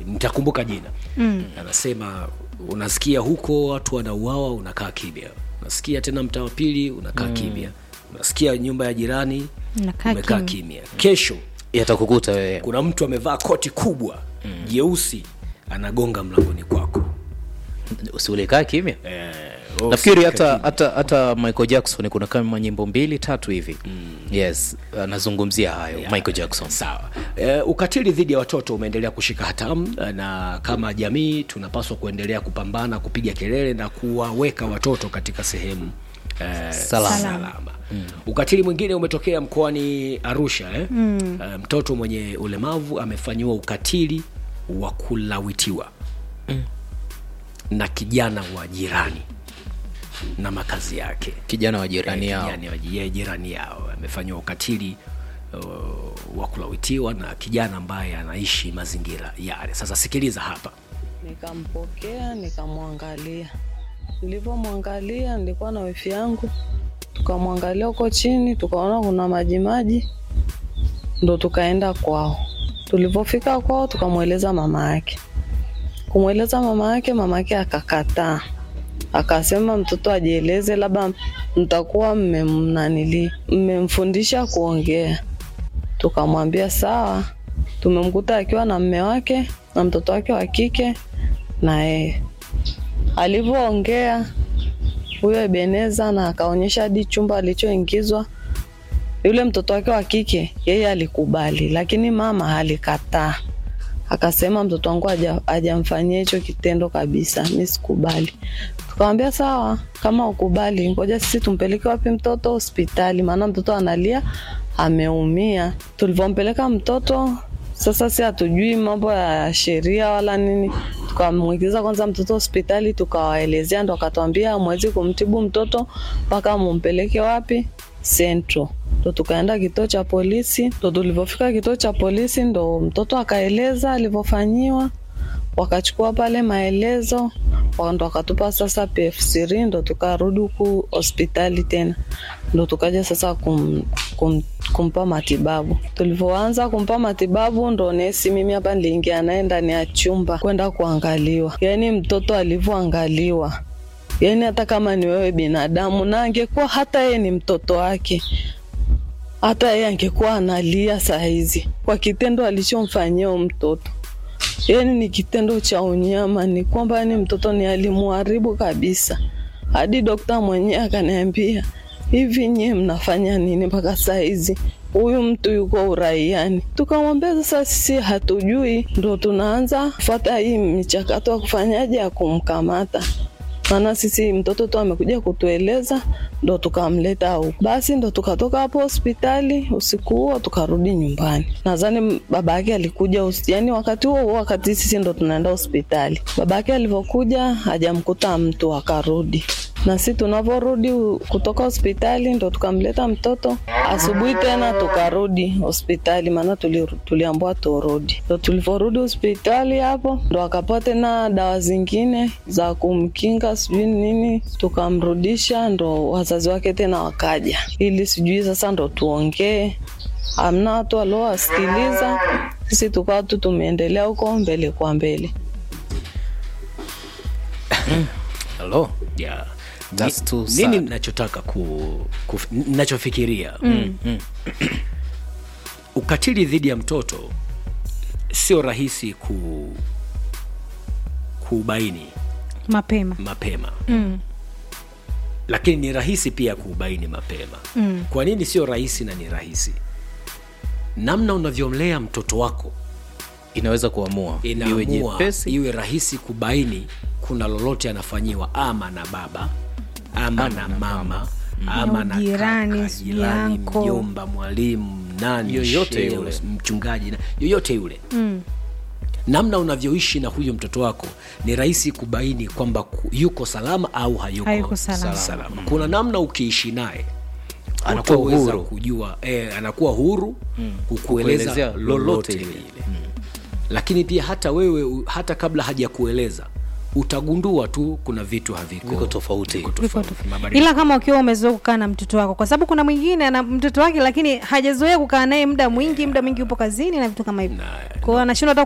nitakumbuka jina mm. anasema unasikia huko watu wanauawa unakaa kimya unasikia tena mtaa wa pili unakaa mm. kimya unasikia nyumba ya jirani Unakaa umekaa kimya. kimya kesho yatakukuta wewe kuna mtu amevaa koti kubwa jeusi anagonga mlangoni kwako usiulikaa kimya eh, nafikiri usika hata kimya. hata hata michael jackson kuna kama nyimbo mbili tatu hivi yes anazungumzia hayo Yeah. michael jackson sawa e, ukatili dhidi ya watoto umeendelea kushika hatamu na kama jamii tunapaswa kuendelea kupambana kupiga kelele na kuwaweka watoto katika sehemu eh, Salama. salama. Mm. ukatili mwingine umetokea mkoani arusha eh? mm. e, mtoto mwenye ulemavu amefanyiwa ukatili wa kulawitiwa mm. na kijana wa jirani na makazi yake kijana wa jirani Eh, yao kijana wa ji- jirani yao amefanyiwa ukatili uh, wa kulawitiwa na kijana ambaye anaishi mazingira yale sasa sikiliza hapa Nikampokea, nikamwangalia. Nilivyomwangalia, nilikuwa na wifi yangu, tukamwangalia huko chini, tukaona kuna maji maji, ndo tukaenda kwao. Tulivyofika kwao, tukamweleza mama yake. Kumweleza mama yake, mama yake akakataa, akasema mtoto ajieleze, labda mtakuwa mmemnanili mmemfundisha kuongea. Tukamwambia sawa. Tumemkuta akiwa na mme wake na mtoto wake wa kike na yeye. Alivyoongea huyo Ebeneza na akaonyesha hadi chumba alichoingizwa yule mtoto wake wa kike, yeye alikubali, lakini mama alikataa, akasema mtoto wangu haja- hajamfanyia hicho kitendo kabisa, mi sikubali. Tukamwambia sawa, kama ukubali, ngoja sisi tumpeleke wapi mtoto? Hospitali, maana mtoto analia, ameumia. Tulivyompeleka mtoto sasa, si hatujui mambo ya sheria wala nini, tukamwingiza kwanza mtoto hospitali, tukawaelezea, ndo akatwambia hamwezi kumtibu mtoto mpaka mumpeleke wapi Central. Ndo tukaenda kituo cha polisi, ndo tulivyofika kituo cha polisi ndo mtoto akaeleza alivyofanyiwa wakachukua pale maelezo wa- ndo wakatupa sasa PF3 ndo tukarudi huku hospitali tena ndo tukaja sasa kum, kum, kumpa matibabu. Tulivyoanza kumpa matibabu ndo nesi, mimi hapa niliingia naye ndani ya chumba kwenda kuangaliwa, yaani mtoto alivyoangaliwa yaani hata kama ni wewe binadamu na angekuwa hata yeye ni mtoto wake hata yeye angekuwa analia saa hizi kwa kitendo alichomfanyia huyo mtoto yaani ni kitendo cha unyama, ni kwamba ni mtoto ni alimuharibu kabisa. Hadi dokta mwenyewe akaniambia hivi, nyie mnafanya nini mpaka saa hizi? Huyu mtu yuko uraiani. Tukamwambia sasa sisi hatujui, ndo tunaanza kufuata hii michakato ya kufanyaje ya kumkamata maana sisi mtoto tu amekuja kutueleza, ndo tukamleta huku. Basi ndo tukatoka hapo hospitali usiku huo tukarudi nyumbani. Nadhani baba yake alikuja usi, yani wakati huo huo, wakati sisi ndo tunaenda hospitali, baba yake alivyokuja hajamkuta mtu, akarudi na si tunavyorudi u- kutoka hospitali ndo tukamleta mtoto asubuhi tena tukarudi hospitali, maana tuli, tuliambiwa turudi. Ndo tulivyorudi hospitali hapo ndo akapewa tena dawa zingine za kumkinga sijui nini, tukamrudisha, ndo wazazi wake tena wakaja, ili sijui sasa ndo tuongee amna watu waliowasikiliza, sisi tukawa tu tumeendelea huko mbele kwa mbele. Hello? yeah. That's too Ni- sad. nini nachotaka ku, ku nachofikiria mm. ukatili dhidi ya mtoto sio rahisi ku kuubaini mapema mapema mm. lakini ni rahisi pia kuubaini mapema Mm. kwa nini sio rahisi na ni rahisi namna unavyomlea mtoto wako inaweza kuamua iwe inaamua jepesi iwe rahisi kubaini kuna lolote anafanyiwa ama na baba ama, na mama ama na jirani, kaka, sijui jirani uncle. mjomba mwalimu nani Yoyote shehe, yule. mchungaji na- yoyote yule Mm. namna unavyoishi na huyo mtoto wako ni rahisi kubaini kwamba ku- yuko salama au hayuko, Hayuko salama. salama. kuna namna ukiishi naye Anakuwa hutaweza huru. kujua eh, anakuwa huru kukueleza Kukuelezea lolote lolote lile lile. lakini pia hata wewe u- hata kabla hajakueleza utagundua tu kuna vitu haviko Viko tofauti. viko Viko tofauti. tofauti. Mabadiliko. ila kama ukiwa umezoea kukaa na mtoto wako kwa sababu kuna mwingine ana mtoto wake lakini hajazoea kukaa naye muda mwingi muda mwingi upo kazini na vitu kama hivyo Na- kwao anashindwa hata